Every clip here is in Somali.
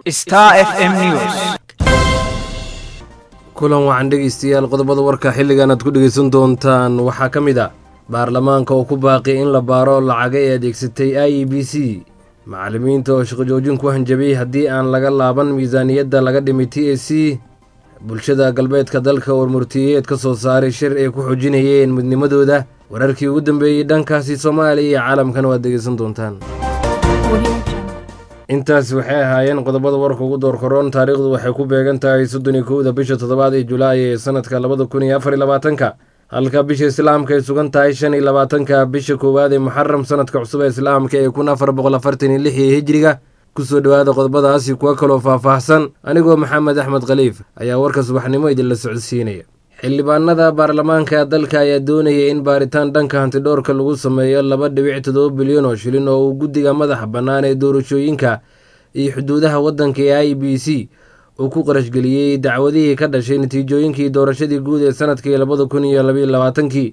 Star FM News. kulan wacan dhegeystayaal qodobada warka xilligan aad ku dhegeysan doontaan waxaa ka mid a baarlamaanka oo ku baaqi in la baaro lacaga ee adeegsatay i e b c macallimiinta oo shaqo joojin ku hanjabay haddii aan laga laaban miisaaniyadda laga dhimay t a c bulshada galbeedka dalka oo murtiyeed ka soo saaray shir ay ku xoojinayeen midnimadooda wararkii ugu dambeeyey dhankaasi soomaaliya iyo caalamkana waad dhegeysan doontaan intaasi waxay ahaayeen qodobada warka ugu door koroon taariikhdu waxay ku beegan tahay soddon iyo kowda bisha toddobaad ee julaay ee sanadka labada kun iyo afar iyo labaatanka halka bisha islaamka ay sugan tahay shan iyo labaatanka bisha koowaad ee muxaram sanadka cusub ee islaamka ee kun afar boqol afartan iyo lix ee hijriga kusoo dhowaada qodobadaasi kuwa kaloo faahfaahsan anigoo maxamed axmed khaliif ayaa warka subaxnimo idinla socodsiinaya xildhibaanada baarlamaanka dalka ayaa doonaya in baaritaan dhanka hantidhowrka lagu sameeyo laba dhibic toddoba bilyan oo shilin oo uu guddiga madaxa bannaan ee doorashooyinka iyo xuduudaha waddanka ee i b c uu ku qarashgeliyey dacwadihii ka dhashay natiijooyinkii doorashadii guud ee sanadkii labada kun iyo labaiyo labaatankii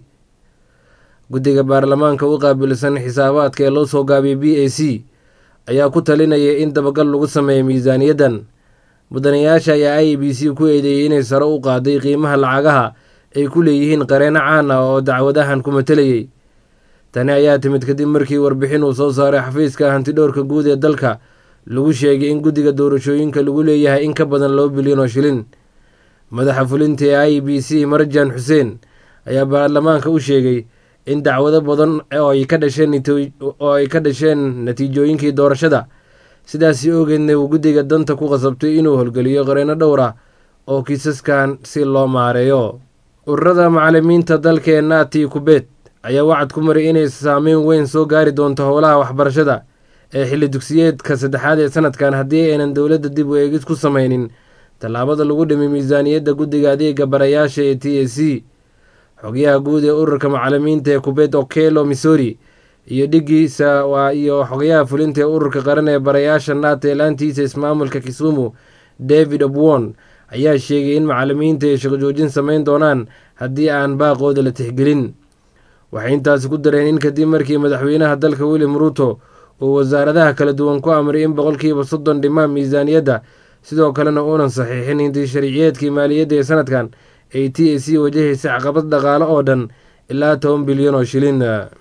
guddiga baarlamaanka u qaabilsan xisaabaadka ee loo soo gaabiyey b a c ayaa ku talinaya in dabagal lagu sameeyo miisaaniyaddan mudanayaasha ayaa i b c ku eedeeyey inay sare u qaaday qiimaha lacagaha ay ku leeyihiin qareeno caan ah oo dacwadahan ku matelayay tani ayaa timid kadib markii warbixin uu soo saaray xafiiska hantidhowrka guud ee dalka lagu sheegay in guddiga doorashooyinka lagu leeyahay in ka badan laba bilyan oo shilin madaxa fulinta ee i b c marjan xuseen ayaa baarlamaanka u sheegay in dacwado badan oo ay ka dhasheen oo ay ka dhasheen natiijooyinkii doorashada sidaasi ogeedna uu guddiga danta ku qasabtay inuu holgeliyo qareeno dhowr ah oo kiisaskan si loo maareeyo ururada macallimiinta dalka ee naati kubeet ayaa wacad ku maray inay saameyn weyn soo gaari doonto howlaha waxbarashada ee xilli dugsiyeedka saddexaad ee sanadkan haddii aynan dowladda dib u eegis ku sameynin tallaabada lagu dhimay miisaaniyadda guddiga adeega barayaasha ee t a c xogyaha guud ee ururka macallimiinta ee kubeet okelo missouri iyo dhigiisa waa iyo xogayaha fulinta ee ururka qaran ee barayaasha naata ee laantiisa ismaamulka kisumu david obwon ayaa sheegay in macallimiinta ay shaqo joojin sameyn doonaan haddii aan baaqooda la tixgelin waxay intaasi ku dareen in kadib markii madaxweynaha dalka william ruuto uu wasaaradaha kala duwan ku amray in boqolkiiba soddon dhimaan miisaaniyadda sidoo kalena uunan saxiixin hinti sharciyeedkii maaliyadda ee sanadkan ay t a c wajahaysa caqabad dhaqaale oo dhan ilaa toban bilyan oo shilin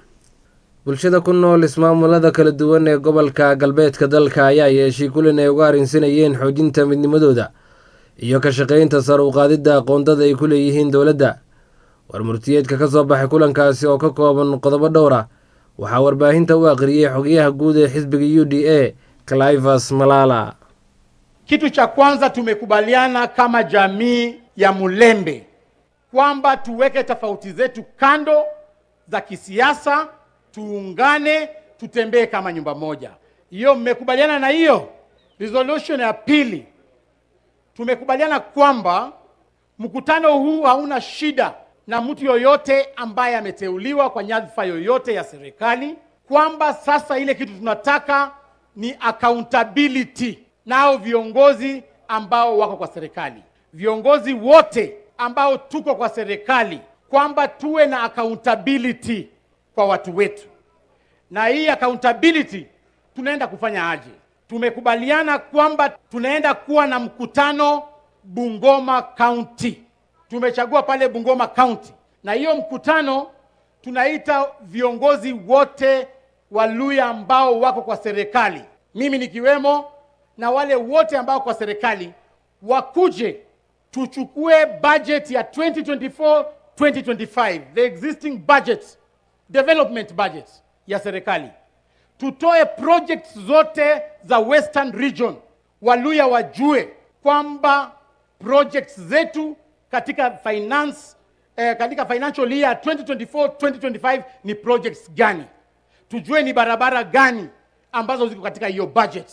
bulshada ku nool ismaamulada kala duwan ee gobolka galbeedka dalka ayaa yeeshay kulan ay uga arrinsanayeen xoojinta midnimadooda iyo ka shaqaynta sar u qaadidda aqoondada ay ku leeyihiin dowladda war murtiyeedka ka soo baxay kulankaasi oo ka kooban qodobo dhowr ah waxaa warbaahinta u aqriyey xogayaha guud ee xisbiga u d a clivas malala Kitu cha kwanza tumekubaliana kama jamii ya Mulembe kwamba tuweke tofauti zetu kando za kisiasa, tuungane, tutembee kama nyumba moja. Hiyo mmekubaliana na hiyo? Resolution ya pili tumekubaliana kwamba mkutano huu hauna shida na mtu yoyote ambaye ameteuliwa kwa nyadhifa yoyote ya serikali, kwamba sasa ile kitu tunataka ni accountability nao viongozi ambao wako kwa serikali, viongozi wote ambao tuko kwa serikali, kwamba tuwe na accountability kwa watu wetu. Na hii accountability tunaenda kufanya aje? Tumekubaliana kwamba tunaenda kuwa na mkutano Bungoma County. Tumechagua pale Bungoma County, na hiyo mkutano tunaita viongozi wote wa Luya ambao wako kwa serikali, mimi nikiwemo na wale wote ambao kwa serikali wakuje tuchukue budget ya 2024 2025 the existing budget development budget ya serikali tutoe projects zote za western region waluya wajue kwamba projects zetu katika finance eh, katika financial year 2024 2025 ni projects gani tujue ni barabara gani ambazo ziko katika hiyo budget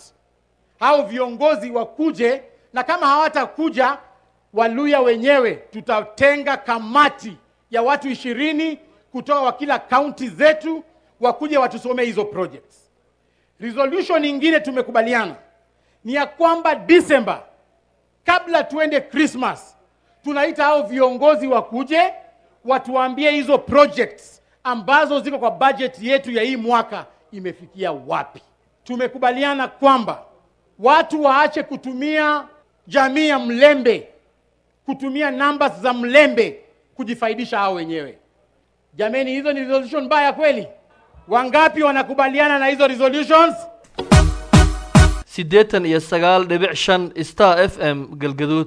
hao viongozi wakuje, na kama hawatakuja Waluya wenyewe tutatenga kamati ya watu ishirini kutoka kwa kila kaunti zetu, wakuje watusomee hizo projects. Resolution nyingine tumekubaliana ni ya kwamba December, kabla tuende Christmas, tunaita hao viongozi wakuje watuambie hizo projects ambazo ziko kwa budget yetu ya hii mwaka imefikia wapi. Tumekubaliana kwamba watu waache kutumia jamii ya Mlembe, kutumia numbers za Mlembe kujifaidisha hao wenyewe. Jameni, hizo ni resolution mbaya kweli? Wangapi wanakubaliana na hizo resolutions? siddeetan iyo sagaal dhibic shan star f m galgaduud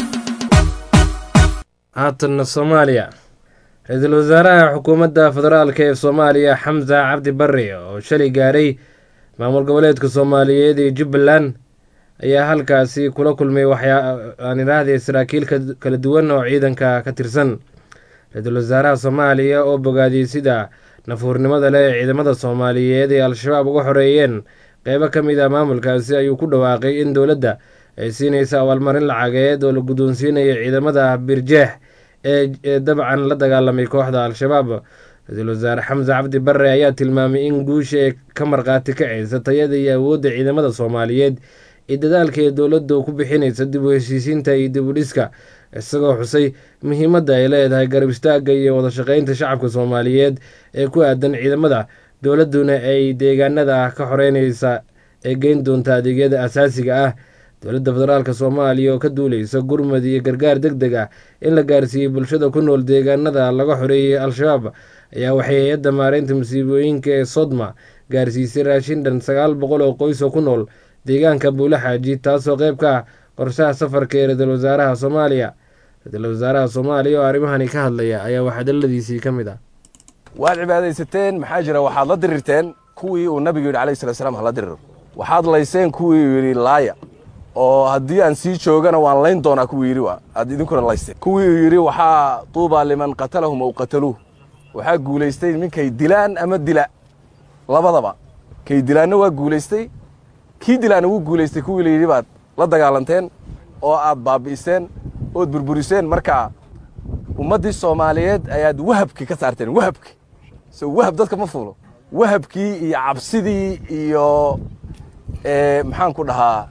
haatanna soomaaliya ra-iisul wasaaraha xukuumadda federaalka ee soomaaliya xamsa cabdi barre oo shalay gaaray maamul goboleedka soomaaliyeed ee jubbaland ayaa halkaasi kula kulmay waxaan idhaahdee saraakiil kala duwan oo ciidanka ka tirsan ra-iisul wasaaraha soomaaliya oo bogaadiyey sida nafuurnimada leh ee ciidamada soomaaliyeed ee al-shabaab uga xoreeyeen qeybo ka mid ah maamulkaasi ayuu ku dhawaaqay in dowladda ay siinaysa abaalmarin lacageed oo la guddoonsiinaya ciidamada birjeex ee dabcan la dagaalamay kooxda al-shabaab ra-iisul wasaare xamse cabdi barre ayaa tilmaamay in guusha ee ka markhaati kacaysa tayada iyo awoodda ciidamada soomaaliyeed ee dadaalka ee dowladdu ku bixinaysa dib u heshiisiinta iyo dib u dhiska isagoo xusay muhiimadda ay leedahay garab istaagga iyo wada shaqeynta shacabka soomaaliyeed ee ku aadan ciidamada dowladduna ay deegaanada ka xoreynaysa ee geyn doonta adeegyada asaasiga ah dowladda federaalk soomaaliya oo ka duuleysa gurmad iyo gargaar deg deg ah in la gaarsiiyey bulshada ku nool deegaanada laga xoreeyey al-shabaab ayaa waxay hay-adda maareynta masiibooyinka ee sodma gaarsiisay raashin dhan sagaal boqol oo qoys oo ku nool deegaanka buule xaaji taasoo qeyb ka ah qorshaha safarka ee ra-iisul wasaaraha soomaaliya ra-iisul wasaaraha soomaaliya oo arrimahani ka hadlaya ayaa waxadaladiisii ka mid ah waad cibaadaysateen maxaa jira waxaad la dirirteen kuwii uu nabigu yidhi alayh slat slam hala diriro waxaad layseen kuwii uu yidhi laaya oo haddii aan sii joogana waan layn doonaa kuwii yidhi waa aad idinkuna laysteen kuwii uu yidhi waxaa tuubaa liman qatalahum aw qataluuh waxaa guulaystay ninkay dilaan ama dila labadaba kay dilaanna waa guulaystay kii dilaanna wuu guulaystay kuwii la yidhi baad la dagaalanteen oo aad baabi'iseen ood burburiseen marka ummaddii soomaaliyeed ayaad wahabki ka saarteen wahabki so wahab dadka ma fuulo wahabkii iyo cabsidii iyo maxaan ku dhahaa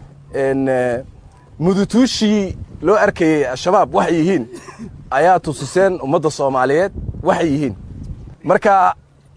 mudutuushii loo arkayey al-shabaab waxay yihiin ayaa tusiseen ummadda soomaaliyeed waxay yihiin marka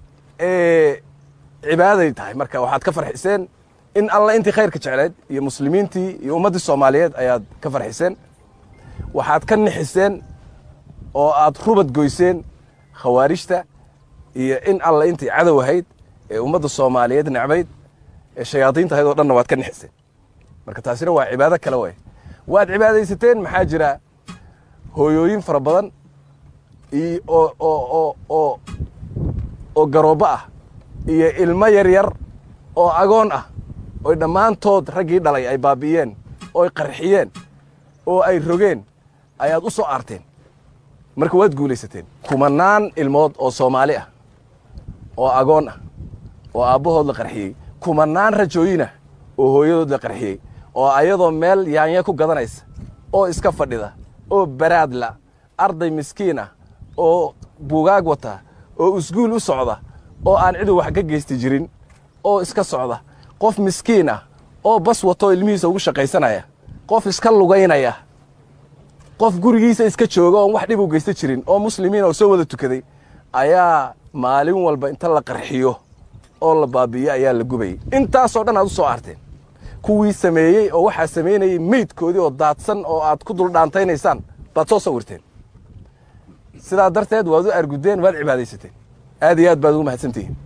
cibaaday tahay marka waxaad ka farxiseen in alla intii khayrka jecleed iyo muslimiintii iyo ummaddii soomaaliyeed ayaad ka farxiseen waxaad ka nixiseen oo aad rubad goyseen khawaarijta iyo in alla intii cadow ahayd ee ummadda soomaaliyeed necbayd ee shayaadiinta ahayd oo dhanna waad ka nixiseen marka taasina waa cibaado kale waay waad cibaadaysateen maxaa jira hooyooyin fara badan oo oo oo oo garoobbo ah iyo ilmo yar yar oo agoon ah oy dhammaantood raggii dhalay ay baabi'iyeen ooy qarxiyeen oo ay rogeen ayaad u soo aarteen marka waad guulaysateen kumanaan ilmood oo soomaali ah oo agoon ah oo aabbahood la qarxiyey kumanaan rajooyin ah oo hooyadood la qarxiyey oo ayadoo meel yaanya ku gadanaysa oo iska fadhida oo baraadla arday miskiin ah oo buugaag wata oo isguul u socda oo aan cidu wax ka geysti jirin oo iska socda qof miskiin ah oo bas wato ilmihiisa ugu shaqaysanaya qof iska lugaynaya qof gurigiisa iska jooga oon wax dhib u geysta jirin oo muslimiin oo soo wada tukaday ayaa maalin walba inta la qarxiyo oo la baabi'iyo ayaa la gubayay intaasoo dhan aad u soo aarteen kuwii sameeyey oo waxaa samaynayey meydkoodii oo daadsan oo aad ku duldhaantaynaysaan baad soo sawirteen sidaa darteed waad u argudeen waad cibaadaysateen aad iyo aad baad ugu mahadsantihiin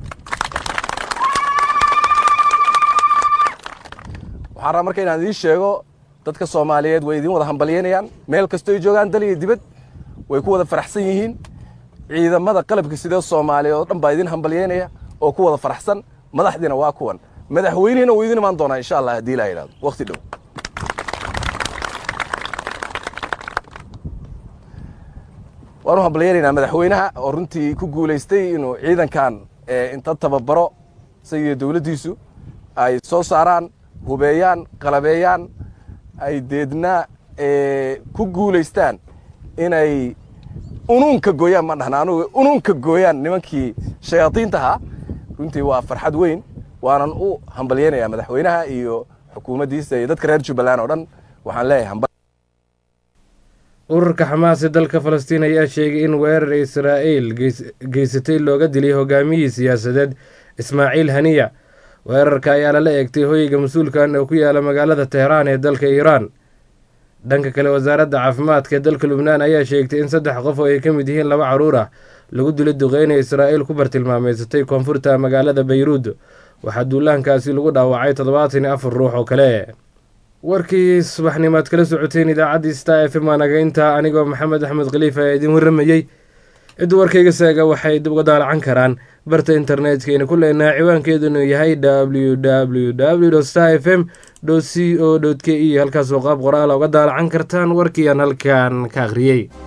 waxaan rabaa marka inaan idiin sheego dadka soomaaliyeed way idiin wada hambalyaynayaan meel kastoo ay joogaan dal iyo dibad way ku wada faraxsan yihiin ciidamada qalabka sidee soomaaliya oo dhan baa idin hambalyaynaya oo ku wada faraxsan madaxdiina waa kuwan madaxweynihina wuu idin imaan doonaa insha allah haddii ilaa yidhahdo waqti dhow waanu hambalyaynaynaa madaxweynaha oo runtii ku guulaystay inuu ciidankan inta tababaro isagiyo dowladdiisu ay soo saaraan hubeeyaan qalabeeyaan ay deedna ku guulaystaan inay unuunka gooyaan ma dhahna anugu unuunka gooyaan nimankii shayaadiinta ahaa runtii waa farxad weyn waanan u hambalyaynayaa madaxweynaha iyo xukuumaddiisa iyo dadka reer jubbaland oo dhan waxaan leeyahay ururka xamaas ee dalka falastiin ayaa sheegay in weerar israa'iil geysatay looga dilay hogaamiyihii siyaasadeed ismaaciil haniya weerarka ayaa lala eegtay hoyga mas-uulkan oo ku yaala magaalada teheraan ee dalka iiraan dhanka kale wasaaradda caafimaadka ee dalka lubnaan ayaa sheegtay in saddex qof oo ay ka mid yihiin laba carruur ah lagu dilo duqeynay israa'iil ku bartilmaameysatay koonfurta magaalada bayruud waxaa duulaankaasi lagu dhaawacay toddobaatan iyo afar ruux oo kale warkii subaxnimaad kala socoteen idaacaddii star f m anaga intaa anigoo maxamed axmed khaliif ayaa idiin warramayey cidda warkayga saaga waxay dib uga daalacan karaan barta internetkayna ku leenaha ciwaankeedunu yahay w w w star f m c o k e halkaasoo qaab qoraala uga daalacan kartaan warkiiaan halkan ka akhriyey